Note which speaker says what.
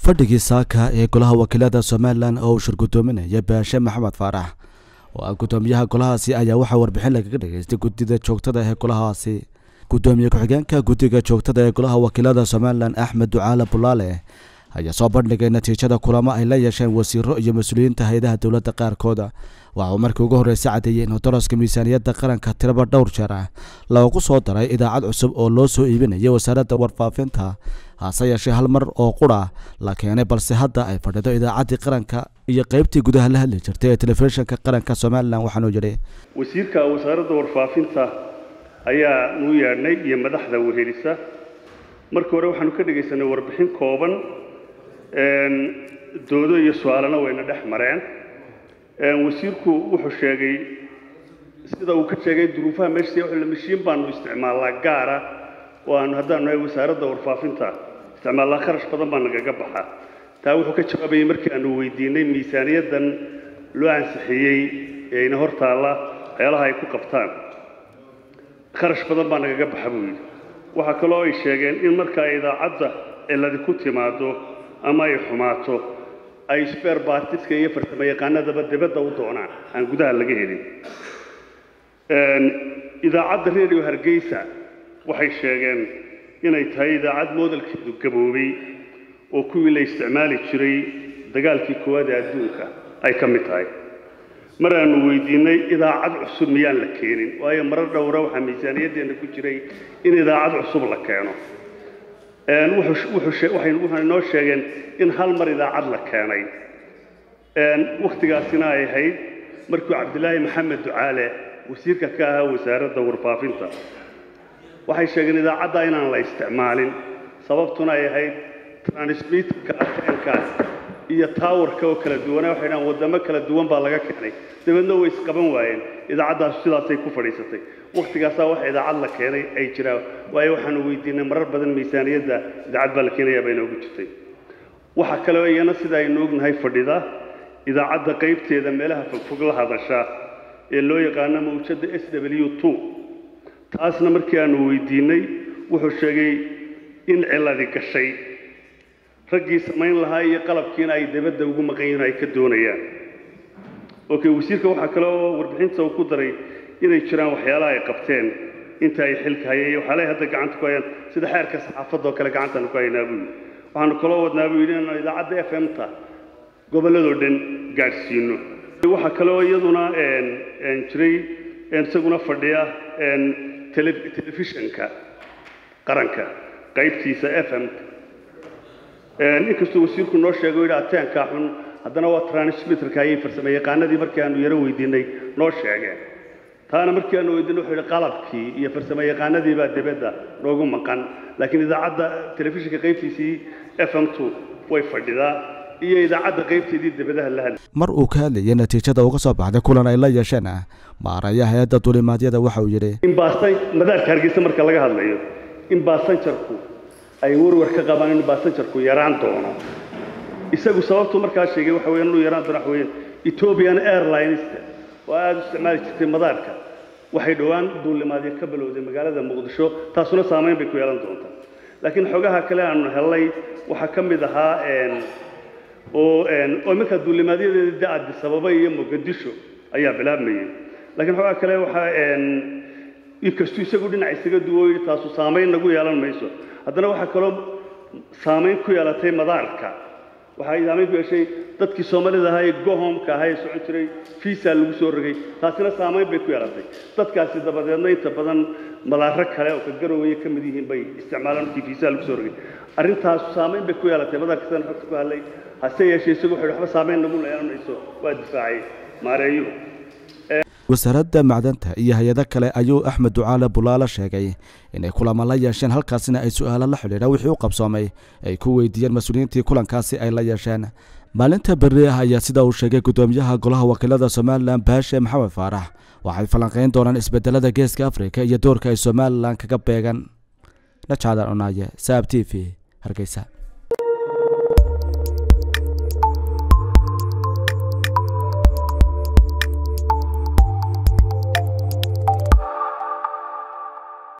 Speaker 1: fadhigii saaka ee golaha wakiilada somalilan oo uu shir guddoominaya baashe maxamed faarax oo ah guddoomiyaha golahaasi ayaa waxaa warbixin lagaga dhageystay guddida joogtada ee golahaasi guddoomiye ku-xigeenka guddiga joogtada ee golaha wakiilada somalilan axmed ducaale bulaale ayaa soo bandhigay natiijada kulamo ay la yeesheen wasiiro iyo mas-uuliyiinta hay-adaha dowladda qaarkooda waxa uu markii ugu horreysay caddeeyey inuu daraska miisaaniyadda qaranka tiraba dhowr jeer ah loogu soo daray idaacad cusub oo loo soo iibinaya wasaaradda warfaafinta hase yeeshee hal mar oo qura la keenay balse hadda ay fadhido idaacaddii qaranka iyo qaybtii gudaha la hadli jirtay ee telefishinka qaranka somalilan waxaanuu yidhi
Speaker 2: wasiirka wasaaradda warfaafinta ayaa nuu yeedhnay iyo madaxda wehelisa markii hore waxaanu ka dhegaysanay warbixin kooban doodo iyo su-aalana wayna dhex mareen wasiirku wuxuu sheegay sida uu ka sheegay duruufaha meesha mashiin baanu isticmaalnaa gaara oo aanu haddaanu nahay wasaaradda warfaafinta isticmaalnaa kharash badan baa nagaga baxa taa wuxuu ka jawaabayay markii aanu weydiinay miisaaniyaddan loo ansixiyey ee ina hor taalla waxyaalaha ay ku qabtaan kharash badan baa nagaga baxa buu yidhi waxaa kaloo ay sheegeen in markaa idaacadda ciladi ku timaado ama ay xumaato ay sper bartiska iyo farsamo yaqaanadaba dibadda u doonaan aan gudaha laga helin idaacadda radio hargeysa waxay sheegeen inay tahay idaacad moodalkeedu gaboobay oo kuwii la isticmaali jiray dagaalkii koowaad ee adduunka ay ka mid tahay mar aanu weydiinay idaacad cusub miyaan la keenin waayo marar dhowra waxaa miisaaniyaddeena ku jiray in idaacad cusub la keeno waxay noo sheegeen in hal mar idaacad la keenay wakhtigaasina ay ahayd markuu cabdilaahi maxamed ducaale wasiirka ka ahaa wasaaradda warfaafinta waxay sheegeen idaacadda inaan la isticmaalin sababtuna ay ahayd transmitterka ateenkaas iyo taawarka oo kala duwana waxay dhahaan waddamo kala duwan baa laga keenay dabeedna way isqaban waayeen idaacaddaas sidaasay ku fadhiisatay wakhtigaasaa wax idaacad la keenay ay jiraan waayo waxaanu weydiinay marar badan miisaaniyadda idaacad baa la keenayaa bay noogu jirtay waxaa kaloo iyana sida aynu ognahay fadhida idaacadda qaybteeda meelaha fogfog la hadasha ee loo yaqaano mawjadda s w two taasna markii aanu weydiinay wuxuu sheegay in ciladi gashay raggii samayn lahaa iyo qalabkiina ay dabadda ugu maqan yihiin ay ka doonayaan okay wasiirka waxaa kale oo warbixinta uu ku daray inay jiraan waxyaalaha ay qabteen inta ay xilka hayeen iyo waxyaalahay hadda gacanta ku hayaan sida xeerka saxaafadda oo kale gacantaanu ku haynaa buu yidhi waxaanu kaloo wadnaa buu yidhi inaanu idaacadda f m ta gobolladoo dhan gaadhsiino waxaa kaloo iyaduna jiray isaguna fadhiya telefishinka qaranka qaybtiisa f m inkastuu wasiirku noo sheegay yidhi ateenkaa xun haddana waa transmitterka ayay farsamo yaqaanadii markii aanu yaro weydiinay noo sheegeen taana markii aanu weydiinay wuxuu yidhi qalabkii iyo farsamo yaqaanadii baa dibadda noogu maqan laakiin idaacadda telefishinka qaybtiisii f m two way fadhidaa iyo idaacadda qaybteedii dibadaha la hadlay
Speaker 1: mar uu ka hadlayay natiijada uga soo baxday kulan ay la yeesheen maaraya hay-adda duulimaadyada waxa uu yidhi
Speaker 2: in baastan madaarka hargeysa marka laga hadlayo in baasanjarku ay warwar ka qabaan in baasanjarku yaraan doono isagu sababtuu markaa sheegay waxa weeyaan inuu yaraan doono waxa weeyaan ethiopian airlineska oo aada u isticmaali jirtay madaarka waxay dhowaan duulimaadyo ka bilowday magaalada muqdisho taasuna saamayn bay ku yeelan doontaa laakiin xogaha kale aanu helnay waxaa ka mid ahaa oo oo markaa duulimaadyadeeda da addis ababa iyo muqdisho ayaa bilaabmayay laakiin xogaha kale waxaa inkastuu isagu dhinac isaga duwo yidhi taasu saamayn nagu yeelan mayso haddana waxaa kaloo saamayn ku yeelatay madaarka waxay saamayn ku yeeshay dadkii soomaalida ahaa ee gohomka ahaa ee socon jiray fiisa lagu soo rogay taasina saamayn bay ku yeelatay dadkaasi dabadeedna inta badan madaaro kale oo ka garowaya ka mid yihiin bay isticmaalaan markii fiisa lagu soo rogay arrintaas saamayn bay ku yeelatay madaarka sidan xogta ku hadlay hase yeeshee isagu wuxuu waxba saamayn nagu yeelan mayso waa difaacay maareeyuhu
Speaker 1: wasaaradda macdanta iyo hay-ado kale ayuu axmed ducaale bulaale sheegay inay kulamo la yeesheen halkaasina ay su-aalo la xidhiidha wixii u qabsoomay ay ku weydiiyeen mas-uuliyiintii kulankaasi ay la yeesheen maalinta berri ah ayaa sida uu sheegay guddoomiyaha golaha wakiilada somalilan baashe maxamed faarax waxay falanqayn doonaan isbedelada geeska afrika iyo doorka ay somalilan kaga beegan najaadan onaaye saab t v hargeysa